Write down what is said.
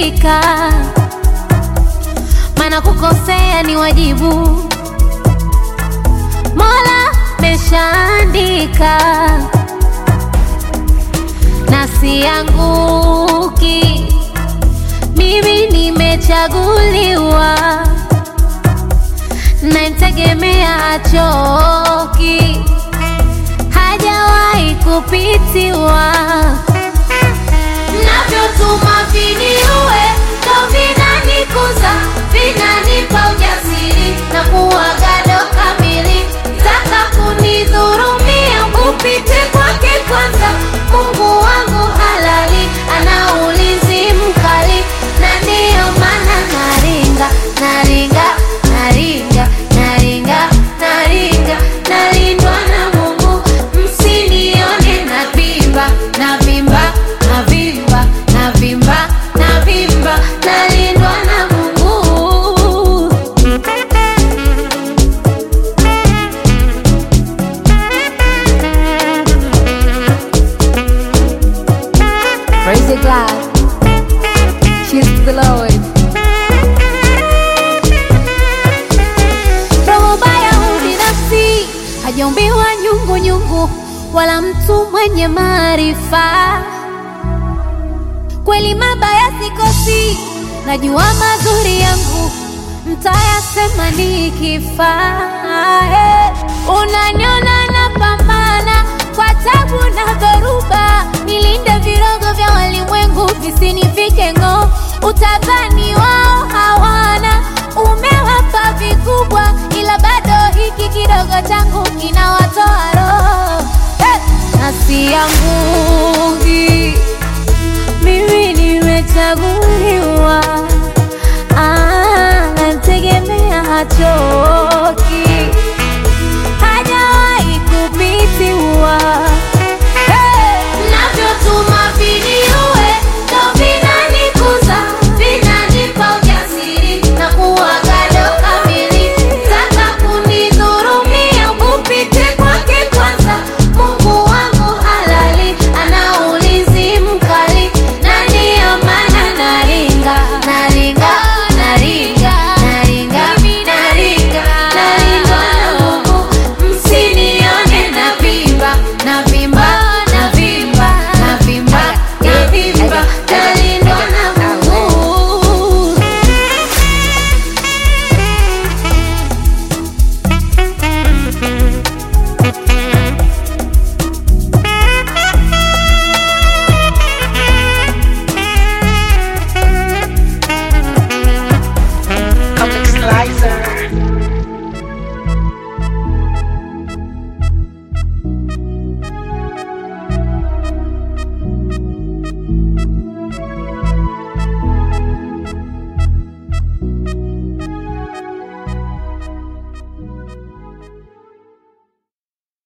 rizika, maana kukosea ni wajibu. Mola meshaandika na sianguki, mimi nimechaguliwa, namtegemea achoki, hajawahi kupitiwa. Mnavyotuma viniue ndo vinanikuza, vinanipa ujasiri na kuwa gado kamili. Taka kunidhurumia, upite kwake kwanza. Mungu wangu halali, ana ulinzi mkali, na ndiyo maana naringa, naringa, naringa, naringa, naringa, nalindwa na Mungu. Msinione navimba, navimba, navimba, navimba, navimba, nalindwa na Mungu. Praise the God. Cheers to the Lord. Roho baya ubinafsi hajaumbiwa nyungu nyungu, wala mtu mwenye maarifa. Kweli mabaya sikosi, najua mazuri yangu mtayasema nikifa. Eh, Unaniona napambana kwa tabu na dhoruba, nilinde virogo vya walimwengu visinifike ng'oo. Utadhani wao hawana, umewapa vikubwa, ila bado hiki kidogo changu kinawatoa roho. Eh, nasi yangu